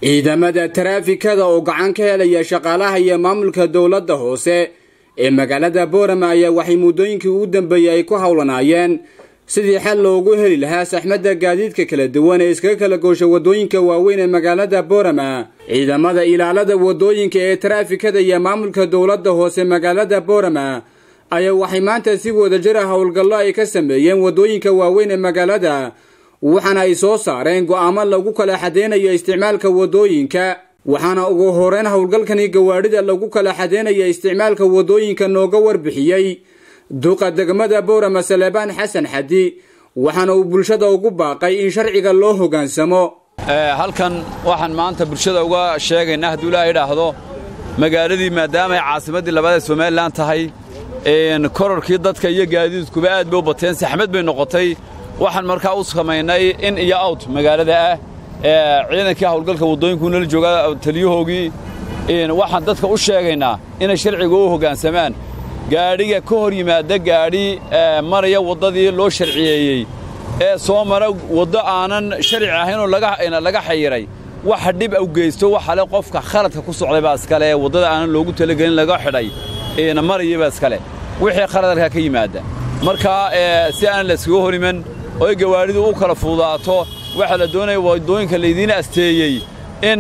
ciidamada taraafikada oo gacan ka helaya shaqaalaha iyo maamulka dowladda hoose ee magaalada boorama ayaa waxay muddooyinkii ugu dambeeyey ay ku howlanaayeen sidii xal loogu heli lahaa saxmadda gaadiidka kala duwan ee iskaga kala goosha waddooyinka waaweyn ee magaalada boorama ciidamada ilaalada waddooyinka ee taraafikada iyo maamulka dowladda hoose magaalada boorama ayaa waxay maanta si wadajira howlgallo ay ka sameeyeen waddooyinka waaweyn ee magaalada waxaana ay soo saareen go'aamo lagu kala xadeynayo isticmaalka waddooyinka waxaana ugu horeyn howlgalkani gawaadhida lagu kala xadeynaya isticmaalka waddooyinka nooga warbixiyey duqa degmada boorama saleebaan xasan xadi waxaana uu bulshada ugu baaqay in sharciga loo hoggaansamo halkan waxaan maanta bulshada uga sheegaynaa hadduu ilaaha idhaahdo magaaladii maadaama ay caasimaddii labaad ee somalilan tahay kororkii dadka iyo gaadiidkuba aad bay u bateen saxmad bay noqotay waxaan markaa u samaynay in iyo awt magaalada ah ciidankii hawlgalka waddooyinku nala jooga taliyahoogii waxaan dadka u sheegaynaa inay sharciga u hoggaansamaan gaadhiga ka hor yimaada gaadhi maraya waddadii loo sharciyeeyey ee soo mara waddo aanan sharci ahaynoo laga xayiray waxa dhib u geysto waxale qofka khaladka ku socday baa iskale ee waddada aanan loogu talagelin laga xidhay maraya baa iskale wixii khaladalkaa ka yimaada markaa si aan la iskaga hor iman oo ay gawaadhidu u kala fududaato waxaa la doonaya waddooyinka laydiin asteeyey in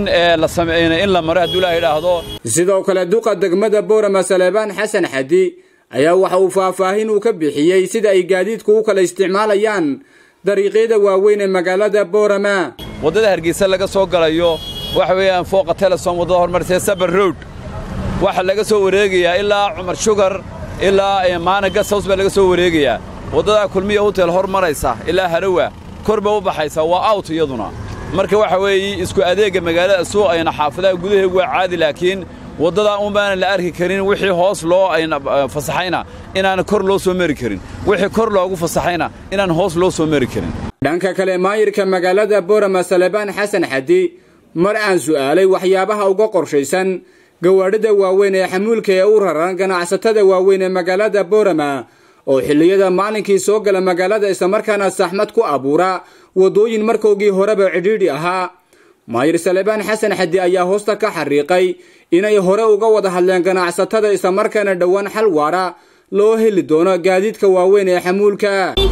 in la maro hadduu ilaha idhaahdo sidoo kale duqa degmada boorama saleebaan xasan xadi ayaa waxa uu faahfaahin uu ka bixiyey sida ay gaadiidku u kala isticmaalayaan dariiqyada waaweyn ee magaalada boorama waddada hargeysa laga soo galayo waxa weeyaan fooqa telesom waddada hormarisee sabar road waxaa laga soo wareegayaa ilaa cumar shugar ilaa maana gasaws baa laga soo wareegayaa waddadaa kulmiya hotel hor maraysa ilaa harawa kor ba u baxaysa waa awt iyaduna marka waxa weeye isku adeegga magaalada suuqayna xaafadaha gudaheegu waa caadi laakiin waddadaa un baanan la arki karin wixii hoos loo fasaxayna inaan kor loo soo mari karin wixii kor loogu fasaxayna inaan hoos loo soo mari karin dhanka kale maayirka magaalada boorama salebaan xasan xadi mar aan su'aalay waxyaabaha uga qorshaysan gawaadhida waaweyn ee xamuulka ee u raran ganacsatada waaweyn ee magaalada boorama oo xilliyada maalinkii soo gala magaalada islamarkaana saxmad ku abuura waddooyin markoogii horeba cidhiidhi ahaa maayir salebaan xasan xadi ayaa hoosta ka xariiqay inay hore uga wada hadleen ganacsatada islamarkaana dhowaan xal waara loo heli doono gaadiidka waaweyn ee xamuulka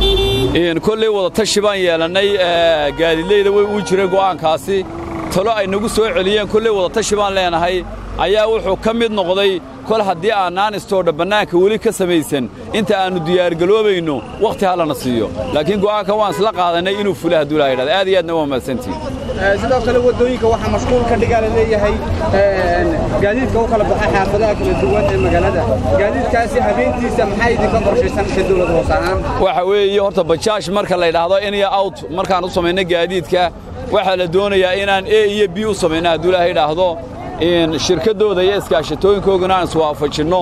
kolley wadatashi baan yeelannay gaadiidleyda way uu jireen go'aankaasi talo ay nagu soo celiyeen kolley wadatashi baan leenahay ayaa wuxuu ka mid noqday kol haddii aanaan istoodha bannaanka weli ka samaysan inta aannu diyaargaloobayno wakhti hallana siiyo laakiin go'aanka waan isla qaadannay inuu fula hadduu ilaha idhahda aad iyo aadna waa mahadsantihin sidoo kale waddooyinka waxaa mashquul ka dhigaa la leeyahay gaadiidka u kala baxa xaafadaha kala duwan ee magaalada gaadiidkaasi habeentiisa maxaa idinka qorshaysan ka dowlad hoos ahaan waxa weeye horta bajaash marka la yidhaahdo in iyo awt markaan u samayno gaadiidka waxaa la doonayaa inaan e iyo b u samayno hadduu ilaha idhaahdo shirkaddooda iyo iskaashatooyinkoogana aan iswaafajinno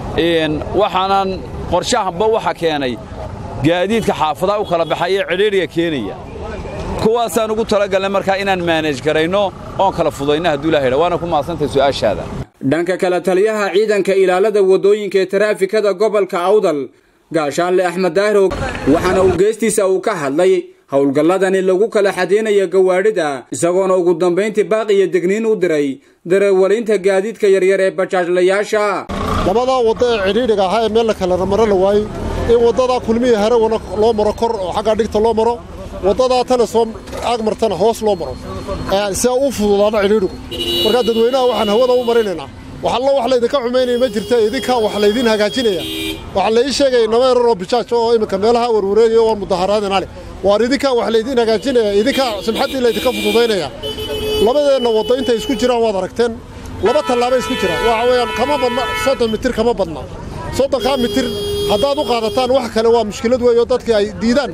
waxaanan qorshahanba waxa keenay gaadiidka xaafadaha u kala baxaya cidhiidhiga keenaya kuwaasaan ugu talagalnay markaa inaan maanaj garayno oon kala fudayno hadduu ilaha idha waana ku mahadsantahay su'aashaada dhanka kale taliyaha ciidanka ilaalada waddooyinka ee taraafikada gobolka awdal gaashaanle axmed daahirog waxaana uu geestiisa uu ka hadlay howlgalladani lagu kala xadeynayo gawaadhida isagoona ugu dambayntii baaqiyo degniin u diray dareewalinta gaadiidka yaryar ee bajaajlayaasha labadaa waddo ee cidhiidhiga ahaa ee meel la kala maro la waayey in waddadaa kulmihii harawana loo maro kor oo xaggaa dhigta loo maro waddadaa tana soo agmartana hoos loo maro si a u fududaado cidhiidhigu markaa dadweynaha waxaan hawada u marinaynaa waxallo wax laydinka xumaynaya ma jirta idinkaa wax laydiin hagaajinaya waxaa la ii sheegaya naba erar oo bijaaj oo iminka meelaha warwareegaya waan mudaharaadina leh waar idinkaa wax laydiin hagaajinaya idinkaa simxaddii laydinka fududaynaya labadeenna waddo intay isku jiraan waad aragteen laba tallaabay isku jiraan waxa weeyaan kama badna soddon mitir kama badna soddonkaa mitir haddaad u qaadataan wax kale waa mushkilad weeyo dadkii ay diidaan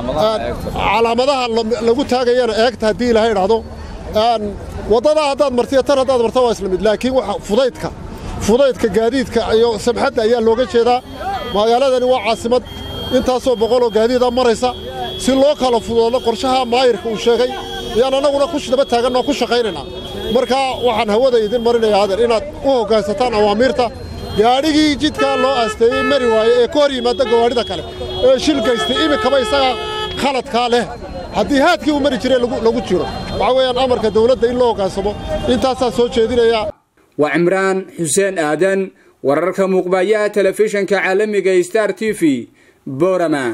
calaamadaha lagu taagayana eegta haddii ilaahay idhaahdo waddadaa haddaad martiyo tan haddaad marta waa isla mid laakiin waxa fudaydka fudaydka gaadiidka iyo samxadda ayaa looga jeedaa magaaladani waa caasimad intaasoo boqoloo gaadiida maraysa si loo kala fududaado qorshaha maayirka uu sheegay ayaan annaguna ku daba taaganoo ku shaqaynaynaa markaa waxaan hawada idin marinayaa adeer inaad u hoggaansataan awaamiirta gaadhigii jidkaa loo aasteeyey mari waaye ee ka hor yimaadda gawaadhida kale ee shil gaystay iminkaba isagaa khaladkaa leh haddii haadkii uu mari jiray lagu jiro waxaa weeyaan amarka dawladda in loo hoggaansamo intaasaa soo jeedinaya waa cimraan xuseen aadan wararka muuqbayaha telefishanka caalamiga star t v borama